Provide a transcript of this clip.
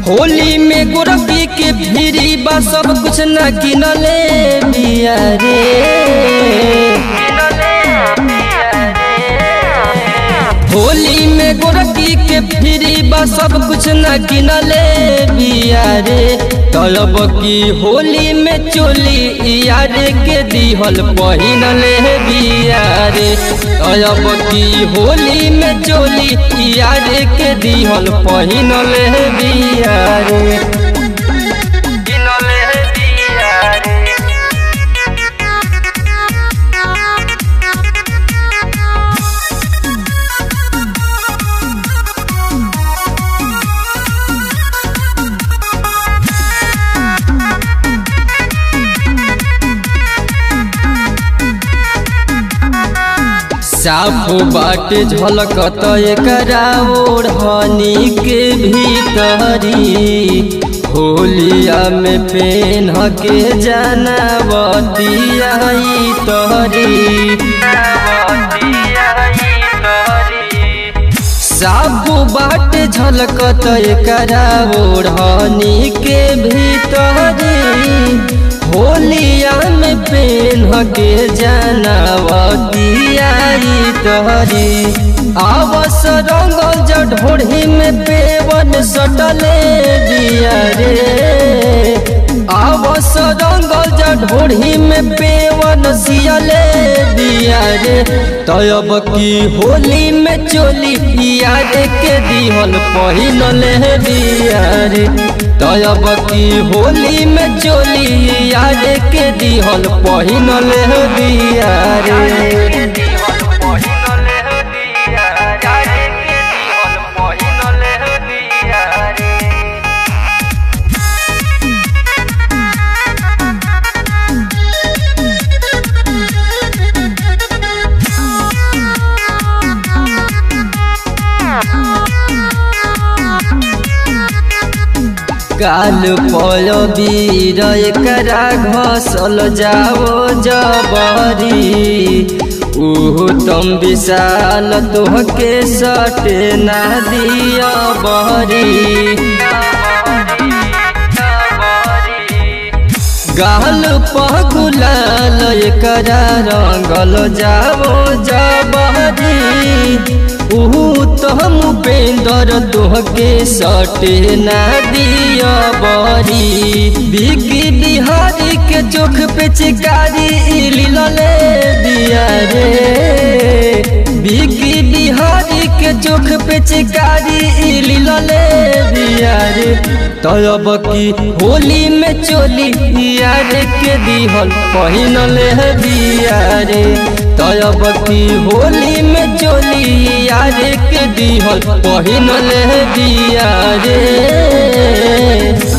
होली में गोरखी के भीरी बा सब कुछ न किनले बिया रे होली में गोरखी के भीरी बा सब कुछ न किनले बिया रे तलब की होली में चोली यार के दिहल पहिनले बिया रे तलब की होली में चोली यार के दिहल पहिनले बिया रे साफ बाटे झलकत एकरा ओढ़नी के भीतरी होलिया में पेन के जाना बतिया तहरी साफ बाटे झलकत एकरा ओढ़नी के भीतरी होलिया में पेन के जानवतिया तहरी आवस रंगल जढोढ़ी में पेवन सटले दिया रे आवस रंगल जढोढ़ी में पेवन सियले दिया रे तब की होली में चोली यार के दिहल पहिनले दिया रे तब की होली में चोली यार के दिहल पहिनले दिया रे काल पल बीर एकरा घसल जाओ जबरी उहु तुम विशाल तोहके सटे ना दिया बहरी गाल पगुलाल एकरा रंगल जाओ जबरी उहु तम पेंदर तोहके सटे ना दिया बरी बिकी बिहारी के चोख पे चिकारी लिलले दिया रे बिकी बिहारी के चोख पे चिकारी लिलले दिया रे तब की होली में चोली यार के दिहल पहिनले दिया रे तब की होली में चोली यार के दिहल पहिनले दिया रे